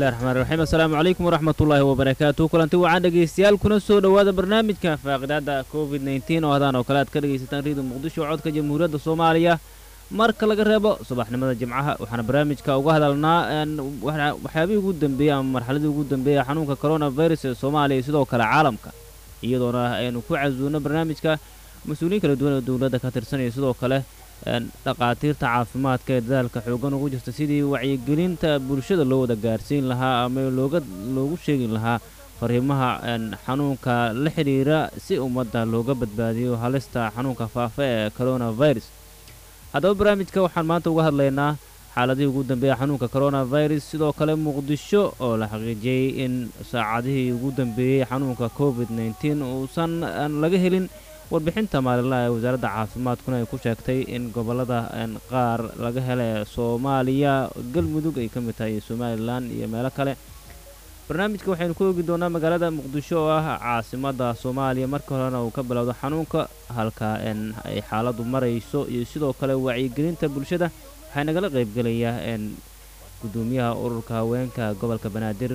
bismillahi raxmaan raxiim assalaamu calaykum waraxmatullaahi wabarakaatu kulanti wacan dhegaystayaal kuna soo dhowaada barnaamijka faaqidaada covid nneteen oo hadaan oo kale aad ka dhegaysataan riida muqdisho codka jamhuuriyadda soomaaliya marka laga reebo subaxnimada jimcaha waxaana barnaamijka uga hadalnaa waxyaabihii ugu dambeeyey ama marxaladii ugu dambeeyey xanuunka coronavirus ee soomaaliya iyo sidoo kale caalamka iyadoona aynu ku casuuno barnaamijka mas-uuliyiin kala duwan oo dowladda ka tirsanaya sidoo kale dhaqaatiirta caafimaadka ee dadaalka xoogan ugu jirta sidii wacyigelinta bulshada loo wada gaarsiin lahaa ama looga loogu sheegi lahaa fariimaha xanuunka la xidhiira si ummadda looga badbaadiyo halista xanuunka faafa ee coronavirus haddaba barnaamijka waxaan maanta uga hadlaynaa xaaladihii ugu dambeeya xanuunka coronavirus sidoo kale muqdisho oo la xaqiijiyey in saacadihii ugu dambeeyey xanuunka covid nneteen uusan laga helin warbixinta maalinlaha ee wasaaradda caafimaadkuna ay ku sheegtay in gobollada qaar laga hela ee soomaaliya galmudug ay ka mid tahay iyo somalilan iyo meelo kale barnaamijka waxaynu ku ogi doonaa magaalada muqdisho oo ah caasimadda soomaaliya marka horena uu ka bilowdo xanuunka halka ay xaaladdu marayso iyo sidoo kale wacyigelinta bulshada waxaa nagala qaybgelayaa gudoomiyaha ururka haweenka gobolka banaadir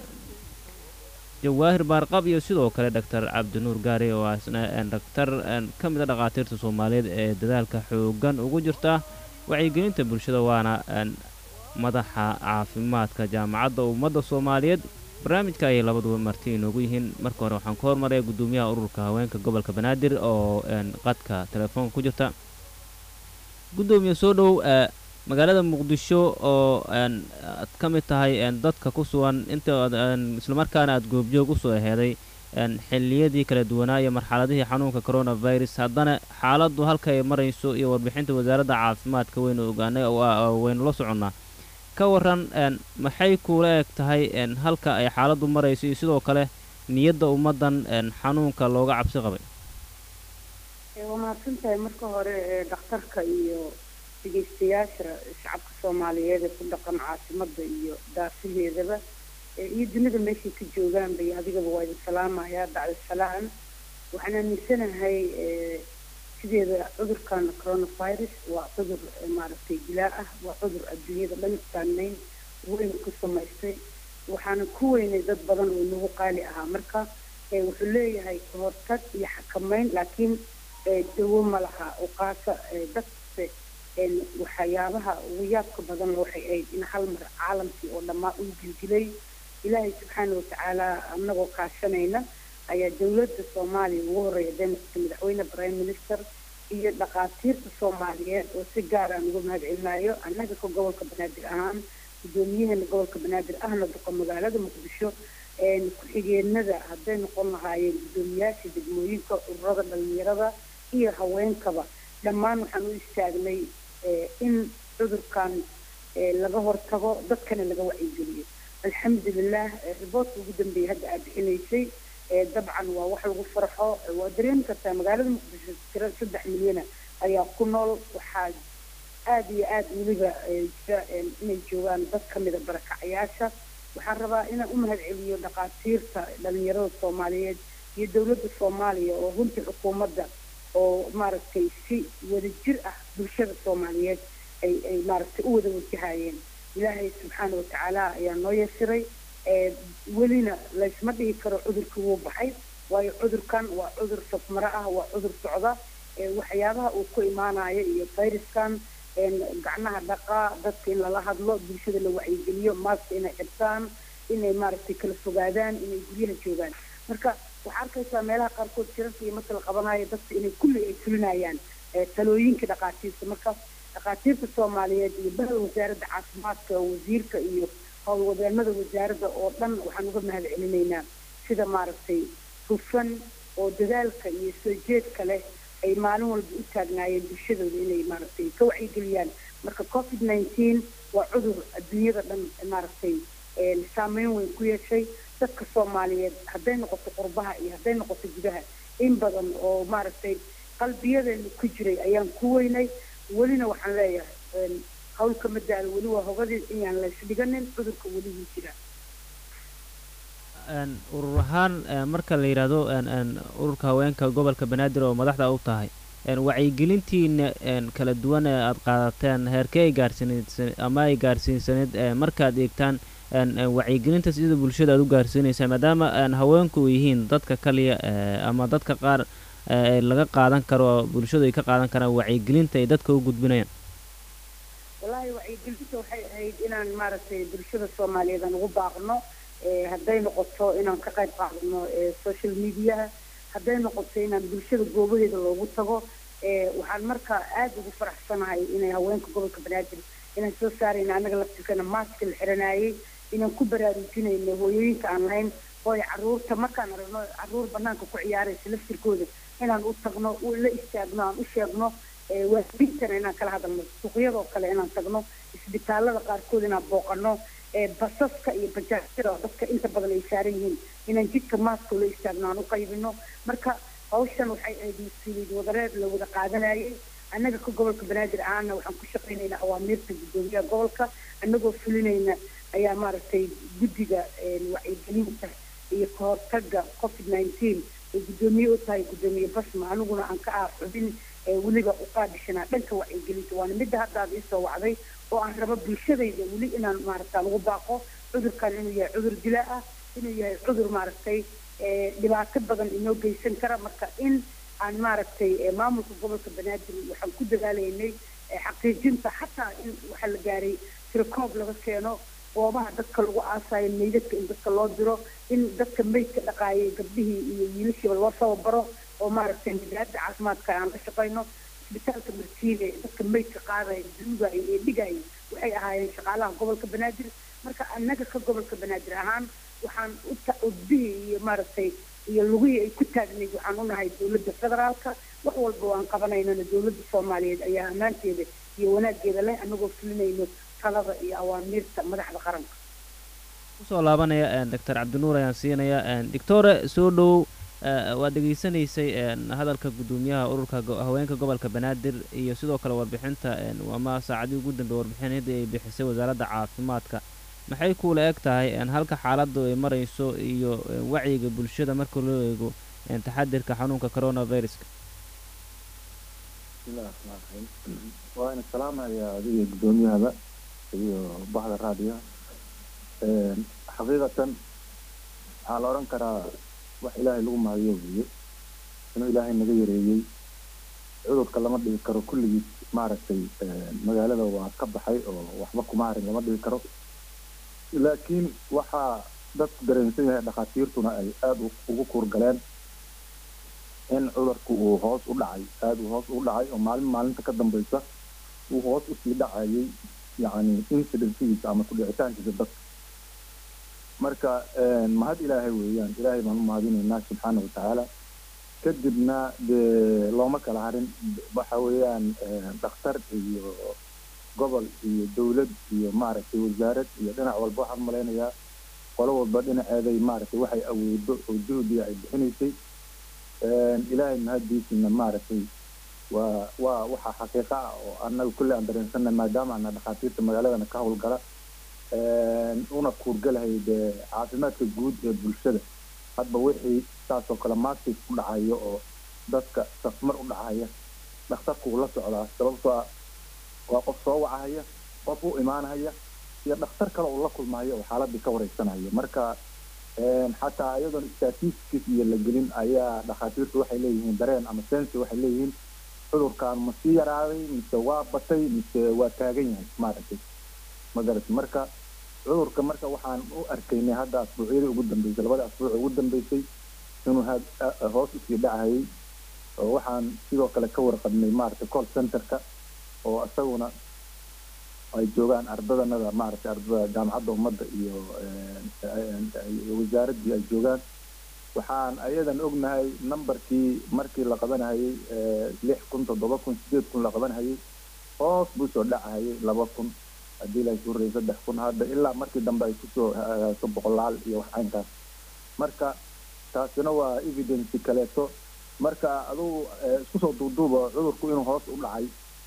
jawaahir baarqab iyo sidoo kale doctor cabdinuur gaari oo asna dhaktar ka mid a dhakhaatiirta soomaaliyeed ee dadaalka xoogan ugu jirta wacyigelinta bulshada waana madaxa caafimaadka jaamacadda ummadda soomaaliyeed barnaamijka ayay labaduba marti inoogu yihiin marka hore waxaan ku hormaraya gudoomiyaha ururka haweenka gobolka banaadir oo qadka telefoonka ku jirta gudoomiye soo dhow magaalada muqdisho oo aad ka mid tahay dadka ku sugan inta islamarkaana aad goobjoog usoo aheeday xilliyadii kala duwanaa iyo marxaladihii xanuunka coronavirus haddana xaaladdu halka ay marayso iyo warbixinta wasaaradda caafimaadka waynu ogaanay waynu la soconnaa ka waran maxay kuula eg tahay halka ay xaaladdu marayso iyo sidoo kale niyadda ummaddan xanuunka looga cabsi qabay waa mahadsantahay marka hore dhakhtarka iyo dhegeystayaasha shacabka soomaaliyeed ee ku dhaqan caasimadda iyo daafaheedaba iyo dunida meeshay ka joogaanba iyo adigaba waa idin salaamayaa bacda salaan waxaan aaminsanahay sideeda cudurkan coronavirus waa cudur maaragtay dilaa ah waa cudur adduunyada dhan saameyn weyn ku samaystay waxaana ku weynay dad badan oo nagu qaali ahaa marka wuxuu leeyahay kahortag iyo xakameyn laakiin dawo ma laha uqaasa dadse waxyaabaha ugu yaabka badan waxay ahayd in hal mar caalamkii oo dhammaa uu gilgilay ilaahay subxaana watacaala anagoo kaashanayna ayaa dowladda soomaaliya ugu horeeya deenasta madaxweyne prime minister iyo dhakhaatiirta soomaaliyeed oo si gaar aan uga mahad celinayo annaga ka gobolka banaadir ahaan guddoomiyaheena gobolka banaadir ahna duqa magaalada muqdisho ku-xigeenada hadday noqon lahaayeen guddoomiyaasha degmooyinka ururada dhalinyarada iyo haweenkaba dhammaan waxaan u istaagnay in cudurkan laga hortago dadkana laga wacyigeliyo alxamdulilah riboortka ugu dambeeyay hadda aad bixinaysay dabcan waa wax lagu farxo waa dareemi kartaa magaalada muqdisho tira saddex milyana ayaa ku nool waxaa aada iyo aada weliba jira inay joogaan dad kamida barakacayaasha waxaan rabaa inaan u mahad celiyo dhakhaatiirta dhalinyarada soomaaliyeed iyo dowladda soomaaliya oo runtii xukuumadda oo maaragtay si wadajir ah bulshada soomaaliyeed ay ay maaragtay u wada wajahayeen ilaahay subxaana watacaala ayaa noo yasiray welina laysma dhihi karo cudurkii wuu baxay waayo cudurkan waa cudur safmaro ah waa cudur socda waxyaabaha uu ku imaanayo iyo fayraskan gacnaha dhaqaa dadka in lala hadlo bulshada la wacyigeliyo maaska inay xirtaan inay maaragtay kala fogaadaan inay guryaha joogaan marka waxaa arkaysaa meelaha qaarkood shirarka iyo marka la qabanayo dadka inay kulli ay fulinayaan talooyinka dhakhaatiirta marka dhakhaatiirta soomaaliyeed iyo bahda wasaaradda caafimaadka wasiirka iyo howlwadeenada wasaaradda oo dhan waxaan uga mahad celinaynaa sida maaragtay hufan oo dadaalka iyo soo jeedka leh ay maalin walba u taagnaayeen bulshadooda inay maaragtay ka wacyigeliyaan marka covid nineteen waa cudur adduunyada dhan maaragtay saameyn weyn ku yeeshay dadka soomaaliyeed hadday noqoto qurbaha iyo hadday noqoto gudaha in badan oo maaragtay qalbiyadeena ku jiray ayaan ku weynay welina waxaan leeyahay hawlka madaalo weli waa hogadii inaan laysdhiganin cudurka weli wuu jira urur ahaan marka la yidhaahdo ururka haweenka gobolka banaadir oo madaxda u tahay wacyigelintiina kala duwan ee aada qaadateen heerkee ay gaarsiin ama ay gaarsiinsaneed markaad eegtaan wacyigelinta sida bulshada aad u gaarsiinaysaa maadaama haweenku yihiin dadka kaliya ama dadka qaar laga qaadan karo bulshadu ay ka qaadan karaan wacyigelinta ay dadka u gudbinayaan wallaahi wacyigelinta waxay ahayd inaan maaragtay bulshada soomaaliyeed aan ugu baaqno hadday noqoto inaan ka qayb qaadano social mediaha hadday noqoto inaan bulshada goobaheeda loogu tago waxaan marka aada ugu faraxsanahay inay haweenka gobolka banaadir inaan soo saarayna annaga laftirkana maaska la xiranayay inaan ku baraarujinayno hooyooyinka aan lahayn hooy caruurta markaan aragno caruur banaanka ku ciyaaraysa laftirkooda inaan u tagno la istaagno aan u sheegno waalidiintana inaan kala hadalno suuqyadoo kale inaan tagno isbitaalada qaarkood inaan booqano basaska iyo bajaajyada dadka inta badan ay saaran yihiin inaan jidka maaska la istaagno aan u qaybino marka hawshan waxay ahayd mas-uuliyad wadareed la wada qaadanayay annaga ka gobolka banaadir ahaana waxaan ku shaqaynaynaa awaamiirta guddoomiyaha gobolka annagoo fulinayna ayaa maaragtay guddiga wacyigelinta iyo kahortaga covid nineteen ay guddoomiye u tahay guddoomiye basma aniguna aan ka ah xubin weliba u qaadishanaa dhanka wacyigelinta waana midda hadda aad iisoo wacday oo aan rabo bulshadayda weli inaan maaragta lagu baaqo cudurkan inuu yahay cudur dila ah inuu yahay cudur maaragtay dhibaato badan inoo geysan kara marka in aan maaragtay maamulka gobolka banaadir waxaan ku dadaalaynay xaqiijinta xataa in waxaa la gaaray tirokoob laga keeno goobaha dadka lagu aasayo meydadka in dadka loo diro in dadka meydka dhaqaayay gabdhihii iyo wiilashiiba loo tababaro oo maaragtay midaada caafimaadka aan la shaqayno isbitaalka martiile dadka meydka qaadaya duugaya ee dhigaya waxay ahaayeen shaqaalaha gobolka banaadir marka annaga ka gobolka banaadir ahaan waxaan udbihii iyo maaragtay iyo lugihii ay ku taagnayd waxaan u nahay dowladda federaalka wax walba waan qabanaynana dowladda soomaaliyeed ayaa ammaanteeda iyo wanaageeda leh annagoo fulinayno talada iyo awaamiirta madaxda qaranka kusoo laabanaya doctor cabdinuur ayaan siinaya doctore soo dhow waad dhegaysanaysay hadalka guddoomiyaha ururka haweenka gobolka banaadir iyo sidoo kale warbixinta ama saacadii ugu dambeey warbixinadii ay bixisay wasaaradda caafimaadka maxay kuula eg tahay halka xaaladdu ay marayso iyo wacyiga bulshada marka loo eego taxadirka xanuunka coronaviruska bismillahi raxmaan raxiim waa ina salaamayaa adiga guddoomiyahaba iyo bahda raadiyaha xaqiiqatan waxaa la odhan karaa wax ilaahay lagu mahadiyo weeye inuu ilaahay naga yareeyey cudurka lama dhigi karo kulligiis maaragtay magaalada waa ka baxay oo waxba kuma harin lama dhigi karo laakiin waxaa dadku dareensan yahay dhakhaatiirtuna ay aada ugu kuurgaleen in cudurku uu hoos u dhacay aada uu hoos u dhacay oo maalin maalinta ka dambaysa uu hoos usii dhacayay yacni incidensigiisa ama kudhicitaankiisa dadka marka mahad ilaahay weeyaan ilaahay baan u mahadinaynaa subxaana watacaala kadibna dee looma kala harin waxa weeyaan dhakhtar iyo gobol iyo dawlad iyo maaragtay wasaarad iyo dhinac walba waxaan malaynayaa qolo walba dhinaceeday maaragtay waxay awoodo oo juhdiga ay bixinaysay ilaahay mahaddiisina maaragtay waa waa waxaa xaqiiqa ah oo annaga kulli aan dareensanay maadaama ana dhakhaatiirta magaaladana ka howlgala una kuurgalahay dee caafimaadka guud ee bulshada hadba wixii saasoo kale maakis u dhacayo oo dadka safmar u dhacaya dhakhtarku uu la socdaa sababtoo ah waa qof soo wacahaya qof u imaanahaya iyo dhakhtar kale uu la kulmayo oo xaaladii ka wareysanaya marka xataa iyadoon statistics iyo la gelin ayaa dhakhaatiirtu waxay leeyihiin dareen ama sensi waxay leeyihiin cudurkan ma sii yaraaday mise waa batay mise waa taagan yahay maaragtay magarata marka cudurka marka waxaan u arkaynay hadda asbuucyadii ugu dambeysay labada asbuuc ugu dambeysay inuu hoos usii dhacayay oo waxaan sidoo kale ka warqabnay maaragtay call centerka oo isaguna ay joogaan ardadanada maaragtay ardada jaamacadda ummadda iyo wasaaraddii ay joogaan waxaan ayadan ognahay numberkii markii la qabanahayay lix kun toddoba kun sideed kun la qabanahayay hoos buu soo dhacahayay laba kun haddii la suurayay saddex kun hadda ilaa markii dambe ay kusoo hagaaso boqolaal iyo wax caynkaas marka taasina waa evidence kaleeto marka adugu isku soo duuduuba cudurku inuu hoos u dhacay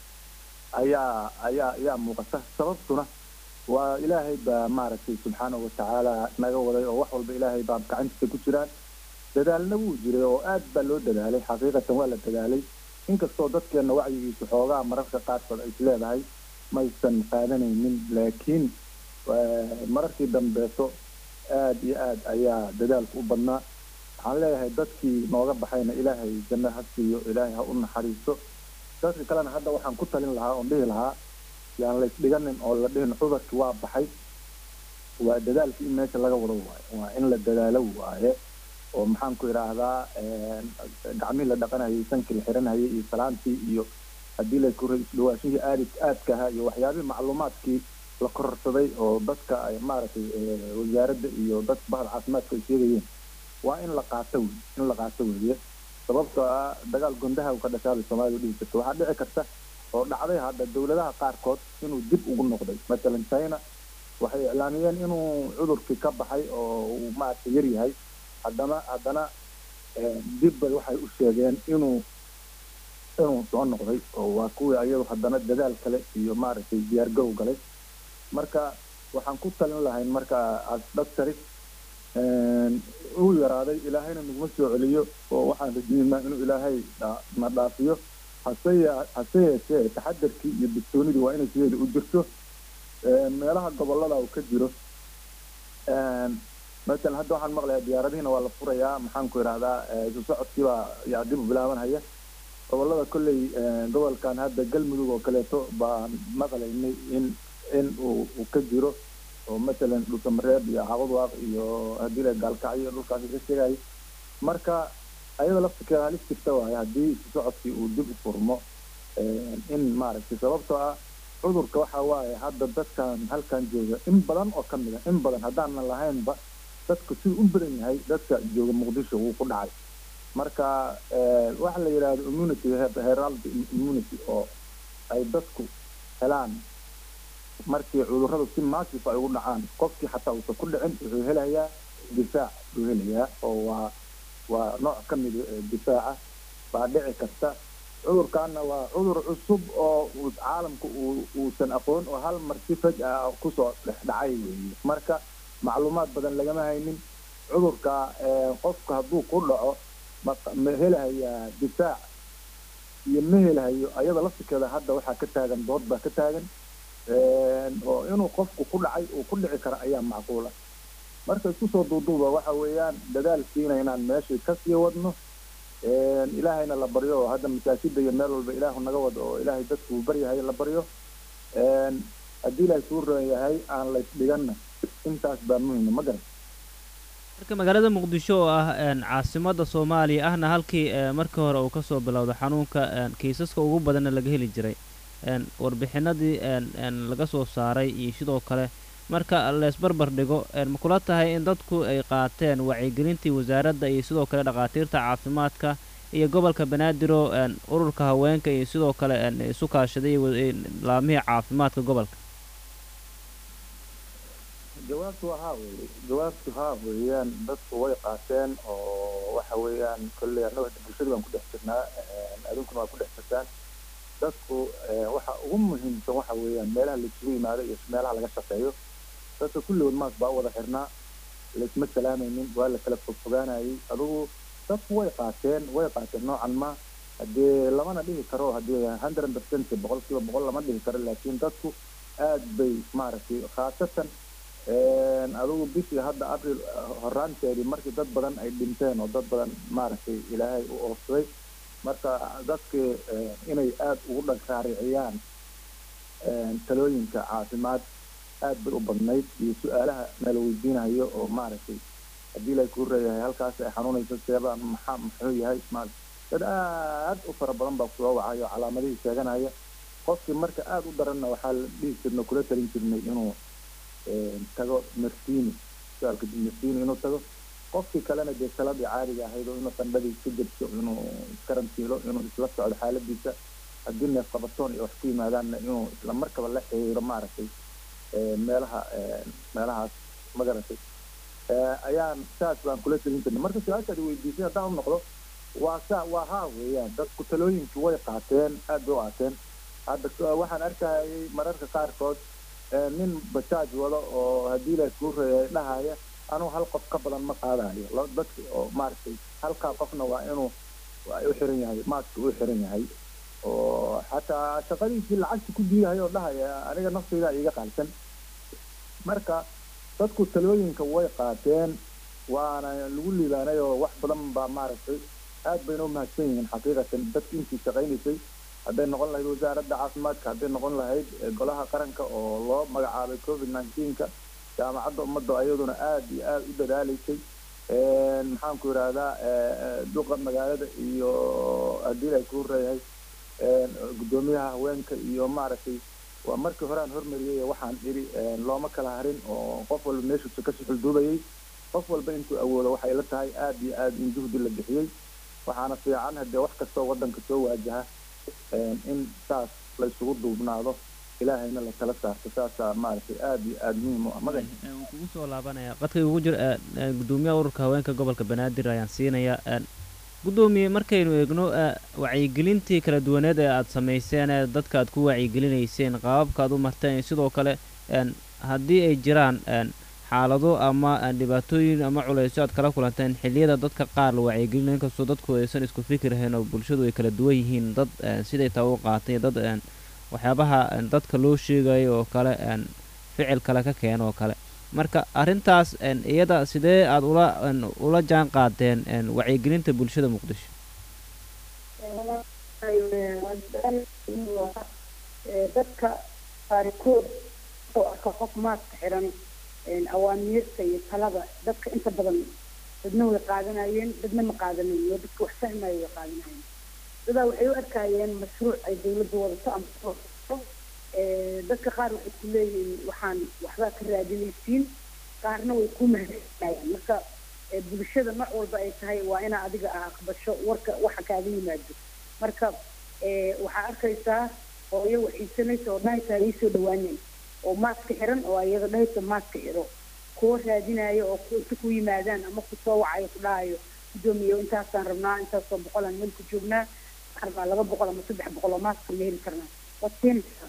ayaa ayaa ayaa muuqata sababtuna waa ilaahay baa maaragtay subxaanahu watacaala naga waday oo wax walba ilaahay baa gacantiisa ku jiraan dadaalna wuu jiray oo aad baa loo dadaalay xaqiiqatan waa la dadaalay inkastoo dadkeenna wacyigiisu xoogaa mararka qaarkood ay isleedahay maysan qaadanaynin laakiin mararkii dambeeto aad iyo aad ayaa dadaalku u badnaa waxaan leeyahay dadkii nooga baxayna ilaahay janno ha siiyo ilaahay ha u naxariisto dadka kalena hadda waxaan ku talin lahaa oon dhihi lahaa yaan la isdhiganin oo la dhihin cudurkii waa baxay waa dadaalkii in meesha laga wado waaye waa in la dadaalo waaye oo maxaan ku idhaahdaa gacmihii la dhaqanayay sankii la xiranayay iyo salaantii iyo haddii laysku isdhawaashihii aadi aadka ahaa iyo waxyaabihii macluumaadkii la kororsaday oo dadka ay maaragtay wasaaradda iyo dadka bahda caafimaadka ay sheegayeen waa in la qaato wey in la qaato weeye sababtoo ah dagaal gondaha ka dhashaabay soomaalida dhihi jirta waxaa dhici karta oo dhacday hadda dawladaha qaarkood inuu dib ugu noqday masalan china waxay iclaamiyeen inuu cudurkii ka baxay oo uu maaragtay yar yahay haddana haddana dibba waxay u sheegeen inuu inuu soo noqday oo waa kuwii ayadu haddana dadaal kale iyo maaragtay diyaargarow galay marka waxaan ku talin lahayn marka as doctari uu yaraaday ilaahayna naguma soo celiyo oo waxaan rajeynaa inuu ilaahay na dhaafiyo hase hase yeeshee taxadarkii iyo digtoonidii waa inay sideeda u jirto meelaha gobolada uu ka jiro masalan hadda waxaan maqlayaa diyaaradihiina waa la furayaa maxaan ku idhahdaa isu socodkiibaa yaa dib u bilaabanhaya gobolada kolley gobolkan hadda galmudug oo kaleeto baan maqlaynay in in uu uu ka jiro oo masalan dhulkamareeb iyo caqadwaaq iyo haddii la gaalkacyo dhulkaasi ka sheegaya marka ayada laftirkeeda halis jirta waaye haddii isu socodkii uu dib u furmo in maaragtay sababtoo ah cudurka waxa waaye hadda dadkan halkan jooga in badan oo ka mid a in badan haddaanan lahaynba dadku siduu u badan yahay dadka jooga muqdisho wuu ku dhacay marka waxa la yidhahdo immunity herald immunity oo ay dadku helaan markii cudurradu si maasif ay ugu dhacaan qofkii xataa uusan ku dhicin wuxuu helayaa difaac buu helayaa oo waa waa nooc ka mid difaaca baa dhici karta cudurkaana waa cudur cusub oo caalamku uu uusan aqoon oo hal mar si faj ah kusoo dhex dhacay weeye marka macluumaad badan lagama haynin cudurka qofka hadduu ku dhaco ma helahayaa difaac iyo ma helahayo ayada laftirkeeda hadda waxaa ka taagan dood baa ka taagan oo inuu qofku ku dhacay uu ku dhici karo ayaa macquula marka isku soo duuduuba waxa weeyaan dadaalkiina inaan meeshii kasii wadno ilaahayna la baryo oo hadda masaajida iyo meel walba ilaahu naga wado oo ilaahay dadku uu baryahay la baryo haddii ilaahay suu roon yahay aan laysdhiganna intaas baa muhima ma garan marka magaalada muqdisho oo ah caasimada soomaaliya ahna halkii markii hore uu kasoo bilowda xanuunka kiisaska ugu badanna laga heli jiray warbixinadii laga soo saaray iyo sidoo kale marka leesbarbar dhigo ma kula tahay in dadku ay qaateen wacyigelintii wasaaradda iyo sidoo kale dhakhaatiirta caafimaadka iyo gobolka banaadir oo ururka haweenka iyo sidoo kale isu kaashaday laamihii caafimaadka gobolka jawaabtu waa haa weye jawaabtu haa weeyaan dadku way qaateen oo waxa weeyaan kolley annaga hadda bulshada baan ku dhex jirnaa adunkuna waa ku dhex jirtaan dadku waxa ugu muhiimsan waxa weeyaan meelaha laisugu yimaado iyo meelaha laga shaqeeyo dadka kulligood maas baa u wada xirnaa laisma salaamaynin waa la kala fogfogaanayay adugu dadku way qaateen way qaateen noocan ma haddee lamana dhihi karo haddii hundred percent boqolkiiba boqol lama dhihi karo laakiin dadku aad bay maaragtay khaasatan adugu bishii hadda april horaanteedii markii dad badan ay dhinteen oo dad badan maaragtay ilaahay u oofsaday marka dadkii inay aad ugu dhagraariciyaan talooyinka caafimaad aad bay u badnayd iyo su-aalaha nala weydiinayo oo maaragtay haddii la kuu reeyahay halkaas ay xanuunayso seebaa maxaa muxuu yahay ma dad aad u fara badan baa kusoo wacayo calaamadihii sheeganaya qofkii marka aada u daranna waxaa la dhihi jirnay kula talin jirnay inuu tago mertini su-aalka mertini inuu tago qofkii kalena dee saladii caadiga ahayd oo inuu qandhadii iska jebso inuu iskarantiilo inuu isla socdo xaaladiisa haddii neef qabatoon iyo wax ku yimaadaanna inuu isla markaba la xiriiro maaragtay meelaha meelahaas magaratay ayaan saas baan kula telin jirnay marka su-aashaad weydiisay haddaan u noqdo waa saa waa haa weeyaan dadku talooyinkii way qaateen aad bay u qaateen hadda waxaan arkayay mararka qaarkood nin bajaaj wado oo haddii la kuu reeyay dhahaya anuu hal qof ka badan ma qaadayo dadka oo maaragtay halkaa qofna waa inuu u xiran yahay maaska u xiran yahay oo xataa shaqadiisii lacagta ku diidahay oo dhahaya aniga naftayda iiga qaalsan marka dadku talooyinka way qaateen waana lagu liibaanay oo wax badan baa maaragtay aad bayna umahadsan yihiin xaqiiqatan dadki intii shaqaynaysay hadday noqon lahayd wasaaradda caafimaadka hadday noqon lahayd golaha qaranka oo loo magacaabay covid nineteenka jaamacadda ummadda ayaduna aad iyo aada u dadaalaysay maxaan ku yidhaahdaa duqa magaalada iyo haddii ay ku horeeyahay guddoomiyaha haweenka iyo maaragtay waa markii hore aan hormariyay waxaan idhi looma kala harin oo qof walba meeshuusa ka suxulduubayay qof walba intuu awoodo waxay la tahay aad iyo aad in juhdi la bixiyey waxaana fiican haddee wax kastoo waddanka soo waajaha in saas la isugu duubnaado ilaahayna la tala saarto saasaa maaragtay aada iyo aada muhiim u ah madan waan kugu soo laabanaya qadkay ugu jir guddoomiyaha ururka haweenka gobolka banaadir ayaan siinayaa guddoomiye markaynu eegno wacyigelintii kala duwaneed ee aada samayseen ee dadka aad ku wacyigelinayseen qaababka aad u marteen sidoo kale haddii ay jiraan xaalado ama dhibaatooyin ama culeysyo aad kala kulanteen xilliyada dadka qaar la wacyigelinayo inkastoo dadku aysan isku fikirhayn oo bulshadu ay kala duwan yihiin dad siday taa u qaatay dad waxyaabaha dadka loo sheegayo oo kale ficil kale ka keeno oo kale marka arrintaas iyada sidee aada ula ula jaan qaadeen wacyigelinta bulshada muqdisho dadka qaarikood oo arka qof maaska xiran awaamiirta iyo talada dadka inta badan dadna way qaadanayeen dadna ma qaadanayn oo dadka wax fahmaya way qaadanayeen dadaa waxay u arkayeen mashruuc ay dawladda wadato ama dadka qaar waxay ku leeyihiin waxaan waxbaa ka raadinaysiin qaarna way ku mahadsanayaan marka bulshada nooc walba ay tahay waa inaa adiga ah aqbasho warka waxa kaaga yimaado marka waxaa arkaysaa hooyo waxiisanaysa oo dhahaysa ii soo dhawaaneen oo maaska xiran oo iyada dhahaysa maaska xiro kuwa raadinaayo oo inta ku yimaadaan ama ku soo wacayo ku dhahayo guddoomiye intaasaan rabnaa intaasoo boqolaan meel ku joognaa waxaan rabaa laba boqol ama saddex boqol oo maaska ma heli karnaa waad keenaysaa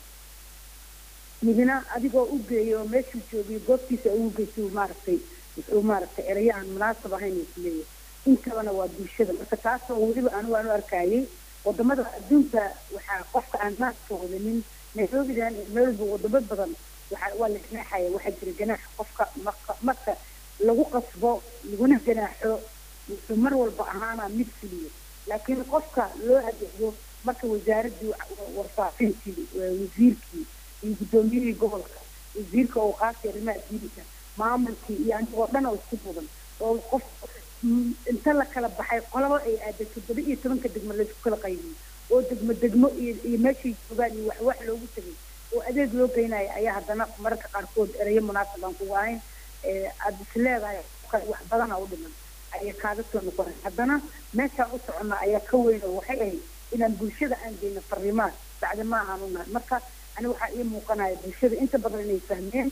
midna adigoo u geeyo oo meeshuu joogiyo goobtiisa ugu geysa maaragtay wuxuu maaragtay erayo aan munaasab ahayn uu kuleeyahay intabana waa bulshada marka taasoo weliba anigu aan u arkayay wadamada adduunka waxaa qofka aan maaska wadanin nairobidan meel walba wadamo badan waxa waa la ganaaxaya waxaa jira ganaax qofka marka marka lagu qasbo laguna ganaaxo wuxuu mar walba ahaanaa mid fuliyo laakiin qofka loo adeego marka wasaaraddii warfaafintii wasiirkii iyo guddoomiyihii gobolka wasiirka oo qaasi arrimaha diinka maamulkii iyo anigoo dhan oo isku mudan oo qof inta la kala baxay qolaba ay aaday toddoba iyo tobanka degmo laysku kala qaybiyey oo degmo degmo iyo iyo meeshay joogaan iyo wax wax loogu tegay oo adeeg loo geynayo ayaa haddana mararka qaarkood erayo munaasab aan kugu ahayn aada is leedahay wax badana u dhiman ayaa kaaga soo noqonay haddana meeshaan u soconnaa ayaa ka weyn oo waxay ahayd inaan bulshada aan geyno fariimaad bacdi ma ahaan unahay marka ani waxaa ii muuqanaya bulshada inta badan inay fahmeen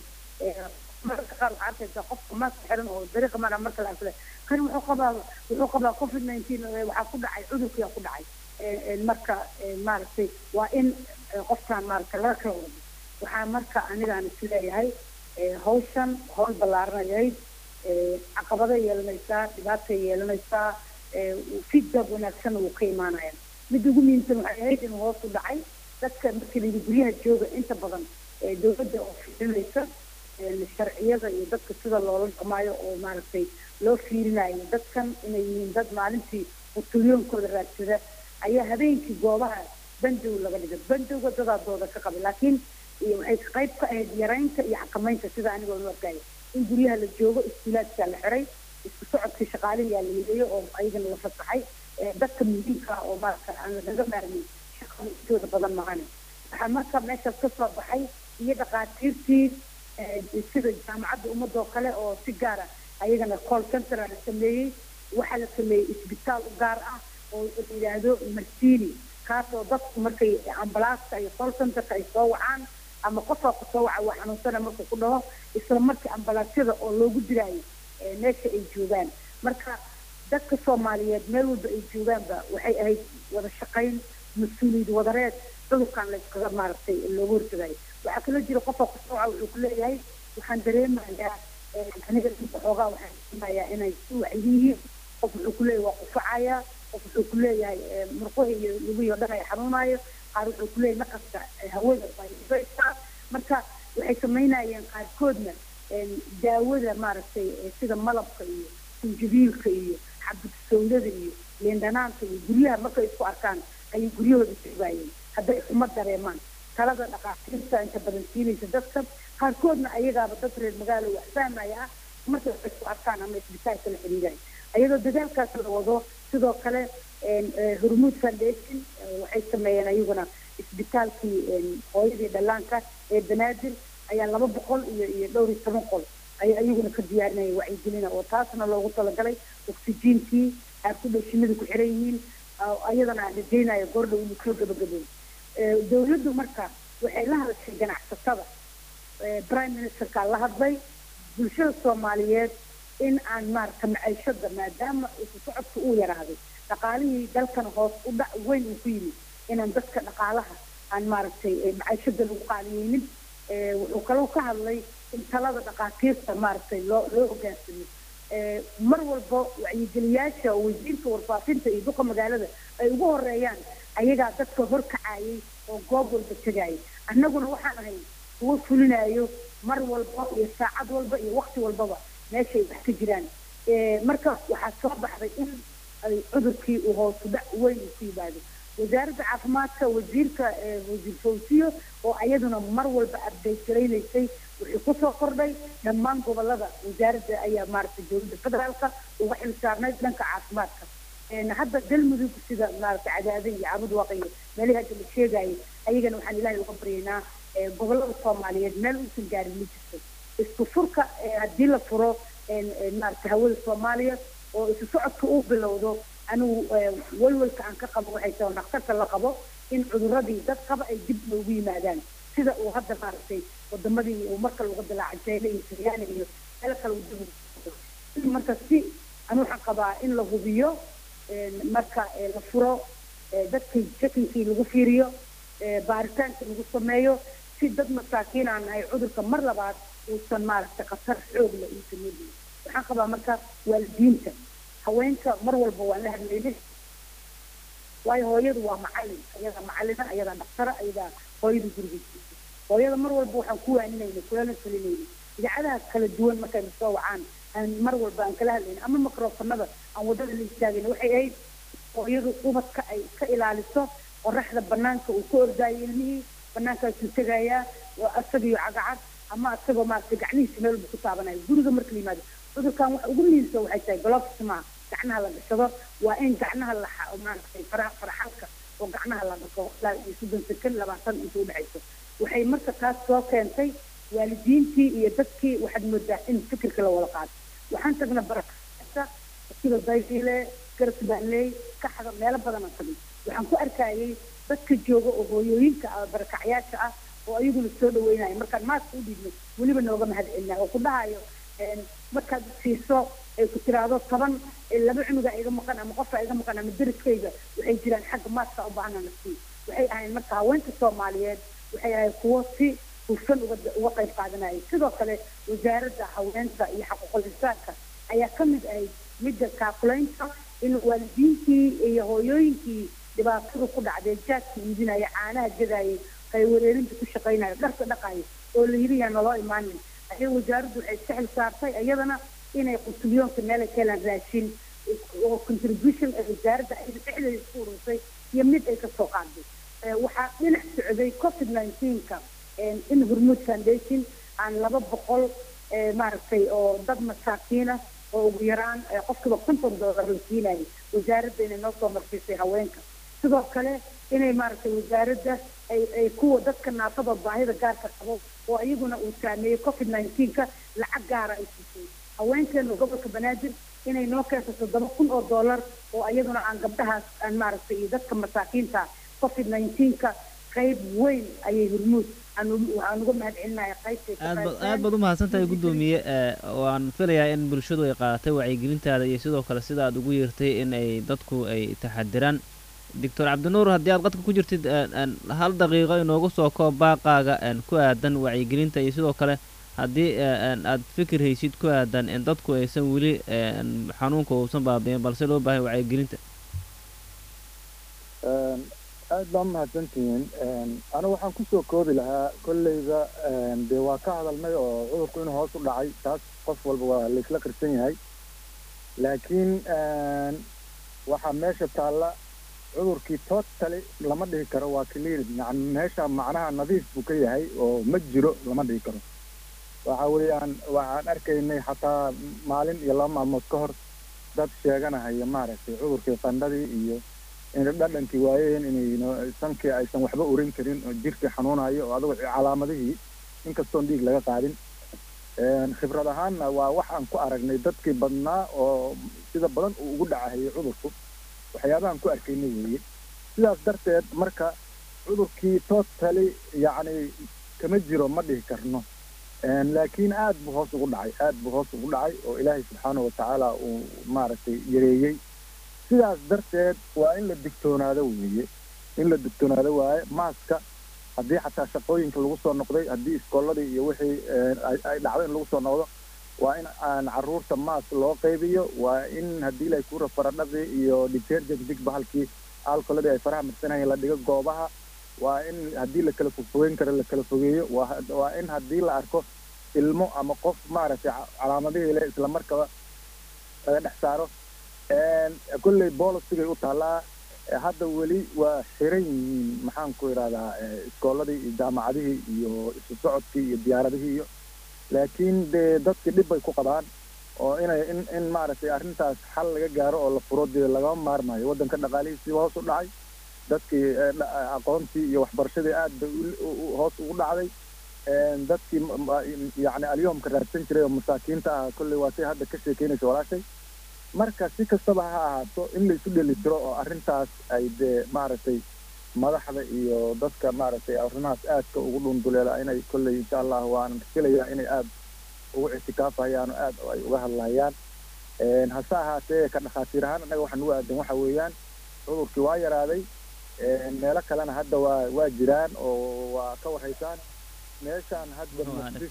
mararka qaar waxaa arkaysaa qofka maaska xiran oo dariiqa mara marka la arkale kan wuxuu qabaa wuxuu qabaa covid nineteen waxaa ku dhacay cudurkiyaa ku dhacay marka maaragtay waa in qofkaan maaragtay laga kala wado waxaa marka anigaan isleeyahay hawshan hawl ballaaranayayd caqabada yeelanaysaa dhibaatay yeelanaysaa feedback wanaagsanna wuu ka imaanaya midda ugu muhiimsan waxay ahayd inuu hoos u dhacay dadka markii layidhi guryaha jooga inta badan dowladda oo fiirinaysa sharciyada iyo dadka sida loola dhaqmaayo oo maaragtay loo fiirinayo dadkan inay yihiin dad maalintii utulyoonkooda raadsada ayaa habeenkii goobaha bandow laga dhigay bandowga dadaadooda ka qabay laakiin waxay qayb ka ahayd yaraynta iyo xakamaynta sida anigoo u arkaya in guryaha la joogo iskuulaadkaa la xiray isku socodkii shaqaalihiyaa la mideeyo oo ayagana la fasaxay dadka muhiimka oo maaragta aan laga maarmin shaqada intooda badan mahane waxaa marka meeshaas ka soo baxay iyo dhaqaatiirtii sida jaamacadda ummadoo kale oo si gaara ayagana call center la sameeyey waxaa la sameeyey isbitaal u gaar ah oo la yidhaahdo marsini kaasoo dadku markay ambalaasta iyo call centerka ay soo wacaan ama qofaa ku soo waca waa xanuunsana markuu ku dhaho isla markii ambalaasyada oo loogu diraayo meesha ay joogaan marka dadka soomaaliyeed meel walba ay joogaanba waxay ahayd wada shaqayn mas-uuliyad wadareed cudurkan layskaga maaragtay looga hortagayo waxaa kaloo jira qofka kusoo waca wuxuu ku leeyahay waxaan dareemayaa aniga inta xoogaa waxaan dareemayaa inay si waxay yihiin qof wuxuu ku leeyahay waa qufacayaa qof wuxuu ku leeyahay murquhi iyo lugihi oo dhan ay xanuunayo qaar wuxuu ku leeyahay naqaska hawada baysaa marka waxay samaynayeen qaarkoodna daawada maaragtay sida malabka iyo sinjibiilka iyo xabad sawdada iyo leendhanaanta iyo guryaha markay isku arkaan ayay guryahooda joogaayeen hadday uma dareemaan talada dhaqaatiirta inta badan siinaysa dadka qaarkoodna ayagaaba dad reer magaalo wax fahmaya ah markay wax isku arkaan ama isbitaalka la xiriiraya ayadoo dadaalkaas la wado sidoo kale hormuud foundation waxay sameeyeen ayaguna isbitaalkii hooyadii dhallaanka ee banaadir ayaa laba boqol iyo iyo dhowr iyo toban qol ayay ayaguna ka diyaarinaya wacyigelina oo taasna loogu talagalay oxygenkii aad ku dhow shinida ku xiran yihiin ayadana aan rajaynayo goordhow inuu soo gabagabooy dawladdu marka waxay la hadashay ganacsatada prime ministerkaa la hadlay bulshada soomaaliyeed in aan maaragta maciishada maadaama isu socodka uu yaraaday dhaqaalihii dalkana hoos u dhac weyn uu ku yimid inaan dadka dhaqaalaha aan maaragtay maciishada lagu qaaliyeynin wuxuu kaloo ka hadlay in talada dhaqaatiirta maaragtay loo loo hogaansamo mar walba wacyigeliyaasha wasiirka warfaafinta iyo duqa magaalada ay ugu horeeyaan ayagaa dadka horkacayay oo goob walba tegayay annaguna waxaan ahay kuwo fulinayo mar walba iyo saacad walba iyo wakti walbaba meeshay wax ka jiraan marka waxaa soo baxday in ay cudurkii uu hoosu dhac weyn uu ku yimaado wasaaradda caafimaadka wasiirka wasiir fawsiyo oo ayaduna mar walba update garaynaysay wixii kusoo kordhay dhammaan gobolada wasaaradda ayaa maaragtay dowladda federaalka uga xil saarnayd dhanka caafimaadka hadda galmudug sida maaragtay cadaada iyo cabud waaqiyo meelihii hadda la sheegayay ayagana waxaan ilaahay uga baryaynaa gobolada soomaaliyeed meel uusan gaarin ma jirto isku furka haddii la furo maaragtay hawada soomaaliya oo isu socodka uu bilowdo anigu walwalka aan ka qabo waxay tahay dhakhtarka la qabo in cuduradii dad qaba ay dib loogu yimaadaan sida uu hadda maaragtay wadamadii uu marka laga dilaaca jayna iyo siryaana iyo meel kale uu dib marka si anu waxaan qabaa in la hubiyo marka la furo dadkii shakinkii lagu fiiriyo baaritaanka lagu sameeyo si dad masaakiin aan nahay cudurka mar labaad uusan maaragtay khatar xoog leh uusan noo waxaan qabaa marka waalidiinta haweenka mar walba waan la hadlaynay waayo hooyadu waa macalin ayadaa macalina ayadaa dhaktara ayadaa hooyada gurigiisa hooyada mar walba waxaan ku waaninayna kulana talinayna idaacadaha kala duwan markayna soo wacaan aan mar walba aan kala hadlayna ama microfonada aan wadada la istaagayna waxay ahayd hooyadu ubadka ay ka ilaaliso qoraxda banaanka uu ka ordaayo ilmihii banaankaasuu tegayaa isagiyo cagacad ama isagoo maaragtay gacmihiisa meel walba ku taabanayo guriga marka la yimaado cudurkan waxa ugu muhiimsan waxay tahay gloves maaha gacnaha la gashado waa in gacnaha la maaragtay faraha faraxalka oo gacnaha la dhaqo ilaa iyo soddon sekan labaatan inta u dhexayso waxay marka taas soo keentay waalidiintii iyo dadkii waxaad moodaa in fikirka la wada qaato waxaan tagna barakasa sida dayfiile garsbaanley kaxda meelo badan aan tagnay waxaan ku arkayay dadka jooga oo hooyooyinka ah barakacyaasha ah oo ayaguna soo dhaweynaya markaan maaska u dhiibno weliba nooga mahad celinaa oo ku dhahayo markaad siiso ay ku tiraahdo toban laba cunuga iga maqan ama qofka iga maqan ama deriskayga waxay jiraan xagga maaska u baahana nafsii waxay ahayn marka haweenka soomaaliyeed waxay ahayd kuwo si hufan uga uga qayb qaadanayay sidoo kale wasaaradda haweenka iyo xaquuqul insaanka ayaa ka mid ahayd midda kaakulaynta in waalidiintii iyo hooyooyinkii dhibaatadu ku dhacday jaadka iibinaya caanaha gadayay qaywareerinta ku shaqaynaya dharka dhaqaya oo la yidhi yaa naloo imaanin ayay wasaaraddu waxay iska xil saartay iyadana inay qutulyoonka meel ay ka helaan raashin oo contribution ee wasaaradda ay dhexdeeda isku urusay iyo mid ay kasoo qaaday waxaa dhinac socday covid nineteenka in hormuud foundation aan laba boqol maaragtay oo dad masaakiina oo ugu yaraan qofkiiba konton doolar la siinayay wasaaradda inay noo soo marsiisay haweenka sidoo kale inay maaragtay wasaaradda ay ay kuwa dadka naafada baahida gaarka qabo oo iyaguna uu saameeyey covid nineteenka lacag gaara ay siisay haweenkeena gobolka banaadir inay noo keento toddoba kun oo doolar oo iyaduna aan gabdhahaas aan maaragtay iyo dadka masaakiinta covid nineteenka qayb weyn ayay hormuud waxaan uga mahad celinayaa qaybtay aad baad u mahadsantahay guddoomiye waan filayaa in bulshadu ay qaadatay wacyigelintaada iyo sidoo kale sida aad ugu yeertay in ay dadku ay taxadiraan doctor cabdinuur haddii aad qadka ku jirtid hal daqiiqo inoogu soo koob baaqaaga ku aadan wacyigelinta iyo sidoo kale haddii aad fikir haysid ku aadan in dadku aysan weli xanuunka uusan baabi'in balse loo baahay wacyigelinta aad baa umahadsantihiin anigu waxaan kusoo koobi lahaa kolleyba dee waa ka hadalnay oo cudurku inuu hoos u dhacay taas qof walba waa laisla qirsan yahay laakiin waxaa meesha taalla cudurkii totally lama dhihi karo waa clear yani meesha macnaha nadiif buu ka yahay oo ma jiro lama dhihi karo waxa weeyaan waxaan arkaynay xataa maalin iyo laba maalmood ka hor dad sheeganahaya maaragtay cudurkii qandhadii iyo inay dhadhankii waayeen inay sankii aysan waxba urin karin oo jirkii xanuunayo oo adigo calaamadihii inkastoon dhiig laga qaadin khibrad ahaanna waa waxaan ku aragnay dadkii badnaa oo sida badan uu ugu dhacahayay cudurku waxyaabahan ku arkaynay weeye sidaas darteed marka cudurkii totally yacni kama jiro ma dhihi karno laakiin aad buu hoos ugu dhacay aad buu hoos ugu dhacay oo ilaahay subxaanahu watacaala uu maaragtay yareeyey sidaas darteed waa in la digtoonaado weeye in la digtoonaado waaye maaska haddii xataa shaqooyinka lagu soo noqday haddii iskooladii iyo wixii ay dhacdo in lagu soo noqdo waa in aan caruurta maas loo qaybiyo waa in haddii la kuura faradhaqii iyo detergent dig bahalkii alcoholadii ay faraha marsanayeen la dhigo goobaha waa in haddii la kala fogfogeyn karo la kala fogeeyo waa in haddii la arko ilmo ama qof maaragtay calaamadihii le isla markaba laga dhex saaro kolley bolosigay u taallaa hadda weli waa xiran yihiin maxaan ku idhahdaa iskooladii iyo jaamacadihii iyo isu socodkii iyo diyaaradihii iyo laakiin dee dadkii dhib bay ku qabaan oo inay in in maaragtay arrintaas xal laga gaaro oo la furo dee lagama maarmayo waddanka dhaqaalihiisiiba hoos u dhacay dadkii aqoontii iyo waxbarashadii aad bay hoos ugu dhacday dadkii yacni alyoomka raadsan jiray oo masaakiinta ah kolley waa say hadda ka sheekeynaysa walaashay marka si kastaba ha ahaato in la isu dhelitiro oo arrintaas ay dee maaragtay madaxda iyo dadka maaragtay arrimahaas aadka ugu dhunduleela inay kolley insha allah waan filayaa inay aad ugu ictikaafayaan oo aad ay uga hadlayaan hase ahaatee ka dhakhaatiir ahaan annaga waxaan ugu aadan waxa weeyaan cudurkii waa yaraaday meelo kalena hadda waa waa jiraan oo waa ka warhaysaan meeshaan hadda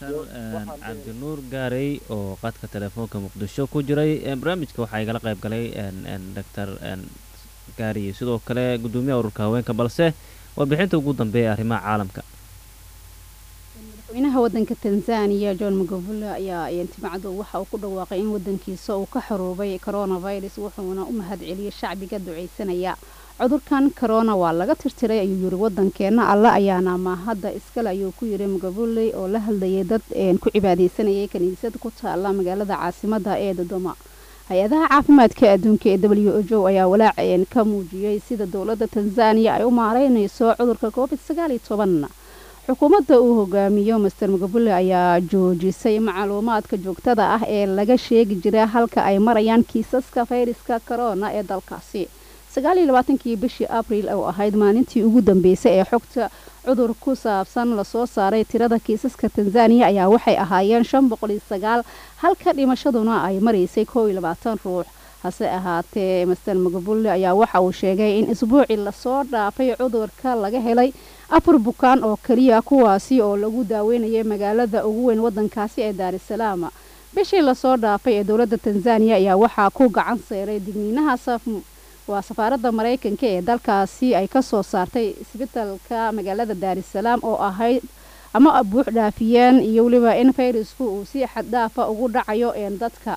cabdinuur gaarey oo qadka telefoonka muqdisho ku jiray barnaamijka waxaa igala qayb galay doctor gaariye sidoo kale guddoomiyaha ururka haweenka balse warbixinta ugu dambeeya arrimaha caalamka madaxweynaha wadanka tanzaniya john magufuli ayaa intimacadu waxa uu ku dhawaaqay in wadankiisa uu ka xaroobay coronavirus wuxuuna u mahad celiyey shacbiga ducaysanaya cudurkan corona waa laga tirtiray ayuu yiri wadankeena alle ayaana mahadda iskale ayuu ku yiri magufuli oo la hadlayay dad ku cibaadeysanayay kaniisad ku taala magaalada caasimada ee dodoma hay-adaha caafimaadka adduunka ee w o jo ayaa walaac ka muujiyey sida dowladda tanzaniya ay u maareynayso cudurka covid sagaal iyo toban xukuumadda uu hogaamiyo master magufuli ayaa joojisay macluumaadka joogtada ah ee laga sheegi jira halka ay marayaan kiisaska fayraska corona ee dalkaasi sagaal iyo labaatankii bishii abriil oo ahayd maalintii ugu dambeysay ee xogta cudur ku saabsan lasoo saaray tirada kiisaska tanzaniya ayaa waxay ahaayeen shan boqol iyo sagaal halka dhimashaduna ay maraysay koow iyo labaatan ruux hase ahaatee master magufuli ayaa waxa uu sheegay in isbuucii lasoo dhaafay cudurka laga helay afar bukaan oo keliya kuwaasi oo lagu daaweynayay magaalada ugu weyn wadankaasi ee daarisalaam bishii lasoo dhaafay ee dowladda tanzaniya ayaa waxaa ku gacan seeray digniinaha waa safaaradda maraykanka ee dalkaasi ay ka soo saartay isbitalka magaalada daarisalaam oo ahayd ama buux dhaafiyeen iyo weliba in fayrasku uu si xaddhaafa ugu dhacayo een dadka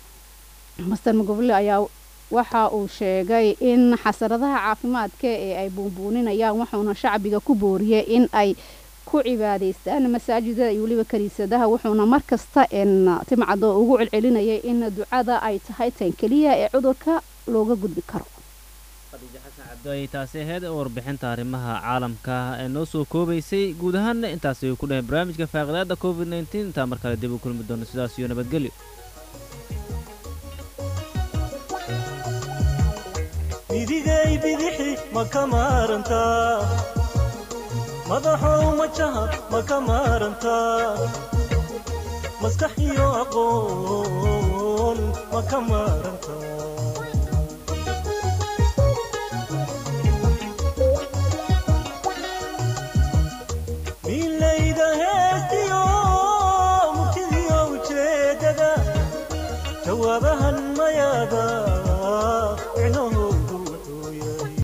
master magufuli ayaa waxa uu sheegay in xasaradaha caafimaadka ee ay buunbuuninayaan wuxuuna shacbiga ku booriyey in ay ku cibaadaystaan masaajida iyo weliba kaniisadaha wuxuuna markasta n timcado ugu celcelinayay in ducada ay tahay tan keliya ee cudurka looga gudbi karo khadiijo xasan cabdo ayay taasi ahayd warbixinta arrimaha caalamka ee noo soo koobaysay guud ahaanna intaas ayuu ku dhahay barnaamijka faaqidaada covid nteen intaa mar kale dib u kulmi doono sidaas iyo nabadgelyo midigay bidixi ma ka maarantaa madaxow majaha ma ka maarantaa maskax iyo aqoon ma ka maarantaa